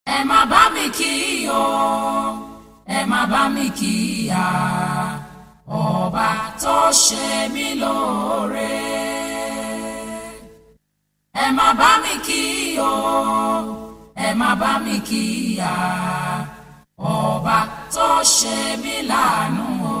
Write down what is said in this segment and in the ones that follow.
ẹ má bá mi kí o ẹ má bá mi kí ya ọba tó ṣe mí lóore ẹ má bá mi kí o ẹ má bá mi kí ya ọba tó ṣe mí láàánú o.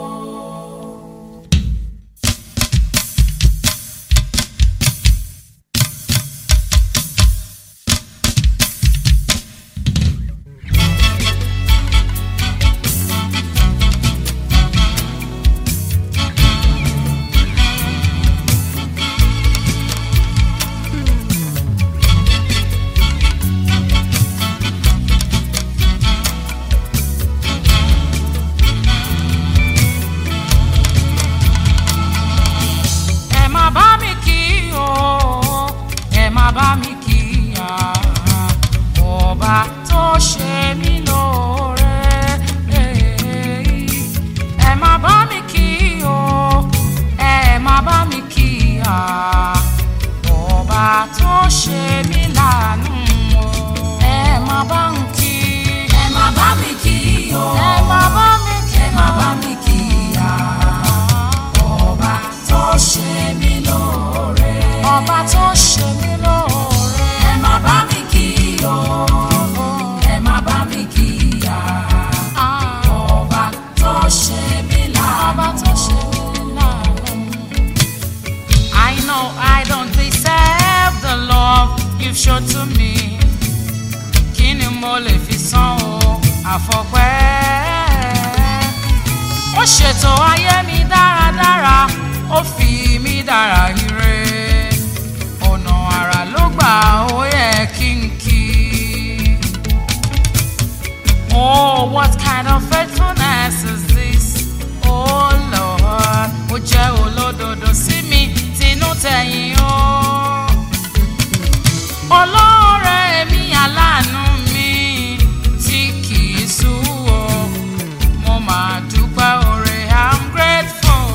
ẹ má bá mi kí o ẹ má bá mi kí ya ọba tó ṣe mí lóore ẹ má bá mi kí o ẹ má bá mi kí ya ọba tó ṣe mí láàánú o ẹ má bá mi kí ẹ má bá mi kí o ẹ má bá mi kí ẹ má bá mi kí ya ọba tó ṣe mí lóore. ọba tó ṣe mí lóore. ẹ má bá mi kí o ẹ má bá mi kí ya. ọba tó ṣe mí láàánú. ọba tó ṣe mí láàánú. I know I don't deserve the love you've shown to me. Kí ni mo lè fi san o àfọpẹ́? ó ṣètò ayé mi dáradára ó fi mí dára ire ọ̀nà àrà ló gbà ó yẹ kí n kí. Oh, what kind of faithfulness is this? Oh Lord, ó jẹ́ olódodo sí mi tinú tẹ̀yìn o. Olóore mi aláàánú mi tí kì í sú o mo máa dúpẹ́ oore i'm grateful.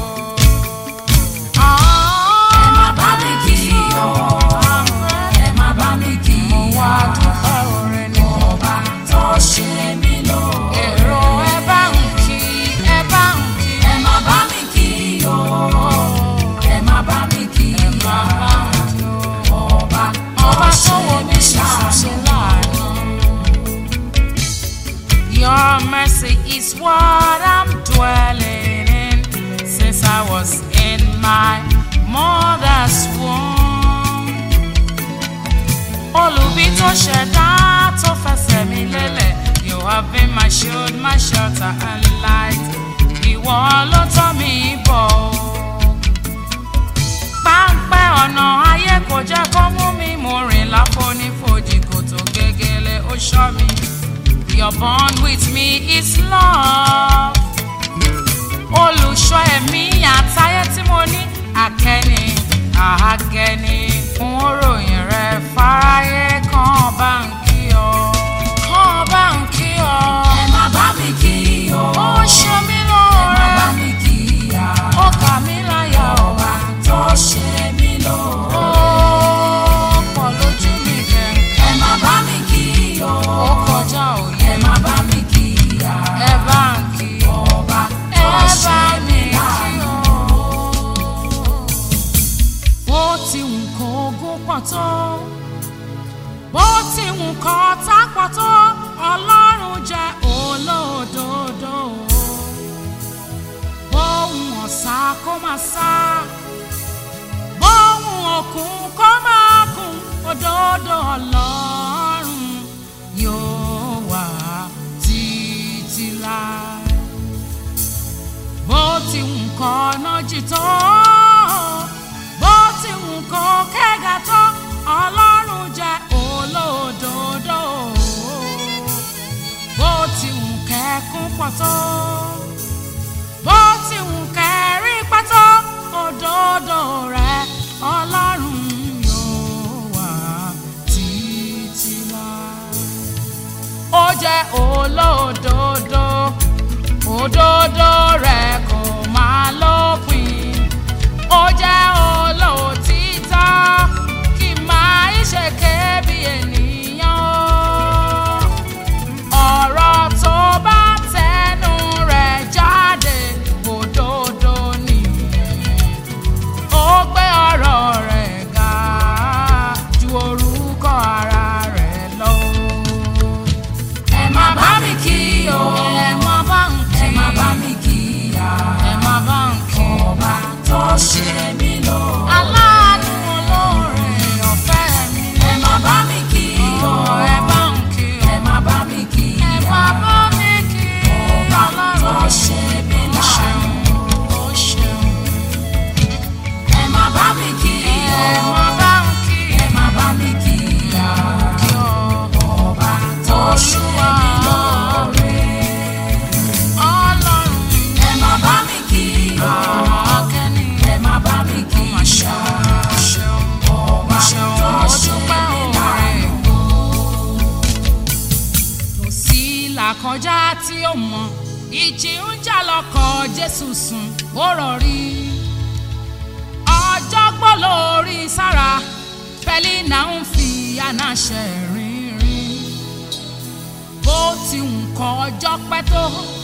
ẹ má bá mi kí o ẹ má bá mi kí o wá dúpẹ́ oore ni ọba tó ṣe mí lóore. èrò ẹ bá ń kí ẹ bá ń kí. ẹ má bá mi kí o ẹ má bá mi kí o ọba ọba tó wọ mí ṣàṣẹ láàánú. Your mercy is what I'm dwelling in since I was in my mother's womb. Olùbí tó ṣẹ̀dá tó fẹsẹ̀ mi lélẹ̀, you have been my shield, my shelter and light. Ìwọ ló tọ́ mi bọ̀. Páńpẹ́ ọ̀nà ayé kò jẹ́ kó mú mi, mo rìn láfonífojì kòtò gégélé ó ṣọ́ mi. Your bond with me is love. Olùṣọ́ ẹ̀mí àtayé tí mo ní àkẹ́ni àhágẹ́ni. Fún ròyìn rẹ fáráyé kan bá ń kí ọ. Kan bá ń kí ọ. Ẹ má bá mi kí o. Ó ṣe mí lóore. Ẹ má bá mi kí ya. Ó kà mí láyà ọba tó ṣe mí lóore. Ó pọ̀ lójú mi kẹ̀kẹ́. Ẹ má bá mi kí o. Ó kọjá òye. Ẹ má bá mi kí ya. Ẹ bá ń kí ọba tó ṣe mí láàánú. Bó ti wù kó ogún pọ̀ tó, bó ti wù kó ọ̀tá pọ̀ tó, Ọlọ́run jẹ́ olódodo. Bóun ọ̀sà kó máa sá, bóun òkun kó máa kún, òdodo Ọlọ́run yóò wà títí láé bó ti wù kọ́ ọ̀nà jì tó bó ti wù kọ́ kẹ́gà tó ọlọ́run jẹ́ olódodo bó ti wù kẹ́kún pọ̀ tó bó ti wù kẹ́rí pẹ́ tó òdodo rẹ̀ ọlọ́run yóò wà títí láé ó jẹ́ olódodo òdodo rẹ̀ kò máa lópin ó jẹ́ olóòtítọ́ kì máa ń ṣèké bí ènìyàn kọjá tí ó mọ ìjì ń jà lọkọ̀ jésù sùn ó rọrí ọjọ́ gbọ́ lórí sára pẹ̀lí náà ń fi anáṣẹ rìnrìn bó ti ń kọ ọjọ́ pẹ́ tó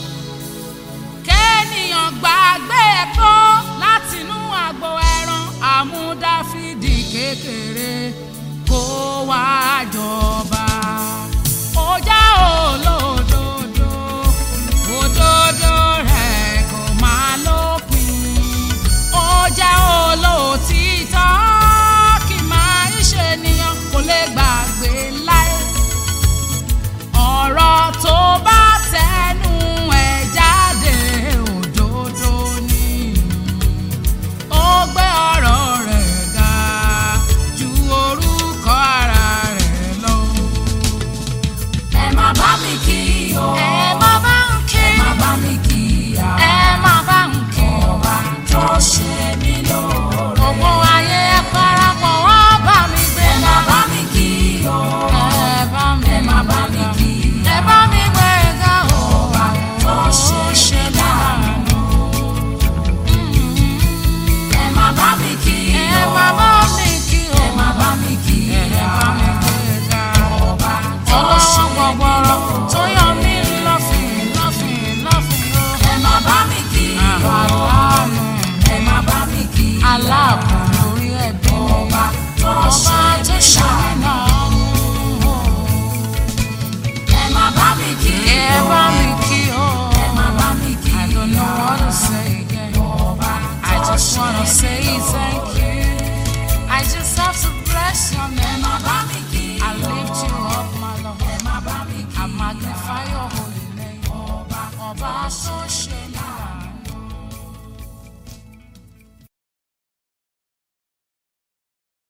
kéènìyàn gbàgbé ẹ̀kọ́ látinú àgbo ẹran àmúdáfídì kékeré kó wá jọba ó já olódodo òdodo rẹ̀ kò máa lópin ó já olótìtọ́ kì máa ń ṣe ènìyàn kò lè gbàgbé láé ọ̀rọ̀ tó bá tẹnu ẹ̀ jáde òdodo ni ó gbé ọ̀rọ̀ rẹ̀ ga ju orúkọ ara rẹ̀ lọ. ẹ má bá mi kí o. ẹ má bá ń kí ẹ má bá mi kí ya. ẹ má bá ń kí ọba tó ṣe mí lóore. gbogbo ayé ẹ parapọ̀ wá bá mi gbé ẹ má bá mi kí o. ẹ bá mi ẹ má bá mi kí ẹ bá mi gbé ga o ọba tó ṣe mí láàánú. ẹ má bá mi kí ẹ o. má bá mi kí o ẹ má bá mi kí ẹ ya. bá mi gbé ga ọba tó ṣe ọlọ́wọ́ mí gbọ̀gbọ̀rọ̀ lóore. tó yọ mí lọ́fìn lọ́fìn lọ́fìn o. ẹ má bá mi kí o. Aláàánú ẹ má bá mi kí ya. aláàbò lórí ẹbí mi. ọba tó Ọba ṣe tó mí ṣe láàánú. náà. ẹ má bá mi kí Ẹ o. bá mi kí o. ẹ má bá mi kí I don't know ya. what to say again. ọba I tó just ṣe wanna mí say thank lóore. you. I just have to bless your ẹ name. má bá mi kí I lift you up, my Lord. ẹ má bá mi kí I magnify your holy name. ọba Ọba tó ṣe